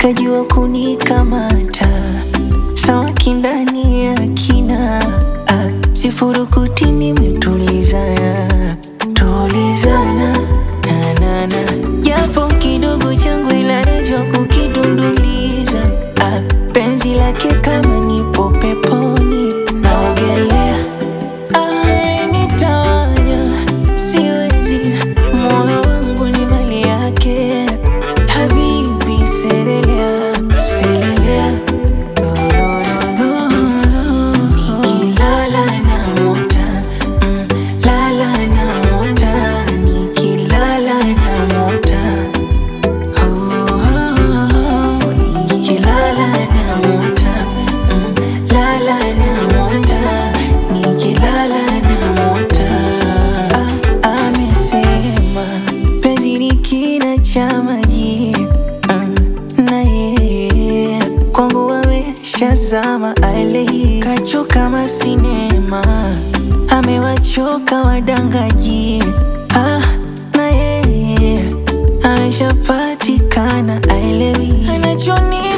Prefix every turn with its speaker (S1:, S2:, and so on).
S1: kajua kunikamata samaki ndani ya kina ah, sifurukuti nimetulizana tulizana nanana japo kidogo changu ila najua kukidunduliza ah, penzi lake kama nipo peponi naogelea amenitawanya siwezi moyo wangu ni mali yake habibi selelea selelea no, no, no, no, no. nikilala na mota mm, lala na mota nikilala na mota oh, oh, oh. nikilala na mota mm, lala na mota nikilala na mota ah, amesema penzi ni kina cha maji mm, na yeye kwangu ameshazama ale kachoka masinema amewachoka wadangaji ah, na yeye ameshapatikana aelewi anachoni